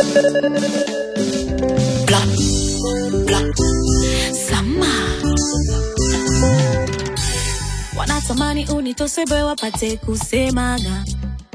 Blah, blah. Sama wanatamani unitosebe wapate kusemaga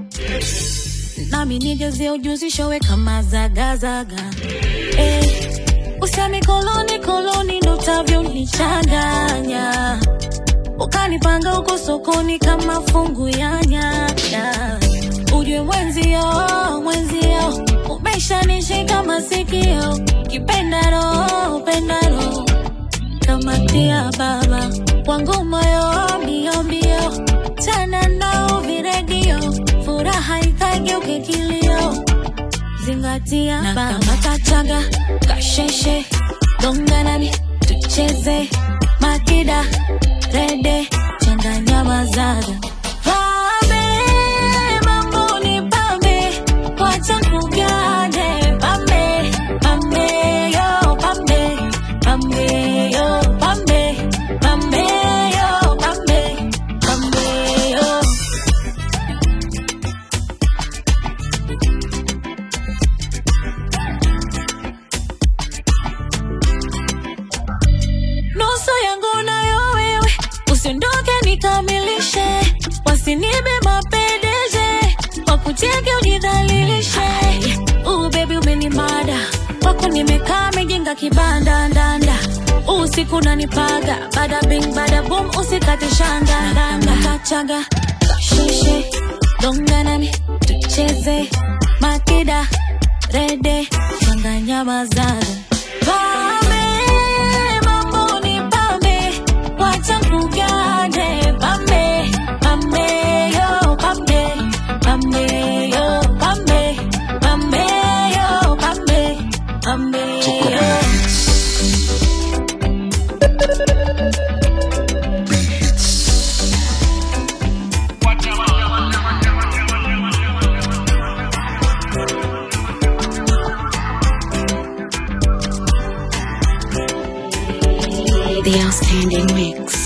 nami nijazie ujuzi showe kama zagazaga eh, usemi koloni koloni ndo utavyonichanganya ukanipanga huko sokoni kama fungu ya nyanya ujue mwenzio mwenzio umeshanishika masikio kipendaro pendaro kamatia baba wangu moyo mbio mbio tena nao viredio furaha ikageuke kilio zingatia baba matachaga kasheshe donganami tucheze makida rede changanya mazaga pambe mambo ni pambe wacha kugane pambe pambe yo pambe pambe yo pambe pambe yo pambe pambe yo nusu yangu nayo wewe, usiondoke nikamilishe, wasinibe mapendeje, wakuteke ujidhalilishe. Uh, baby umenimada wako nimekaa mejenga kibanda ndanda usiku nanipaga bada bing bada boom usikate shanga ndanda kachaga kasheshe donga nami tucheze makida rede changanya mazaga pame mambo ni pambe wacha kugane pambe pambe yo pambe pambe yo pambe pambe yo pambe pambe yo The outstanding mix.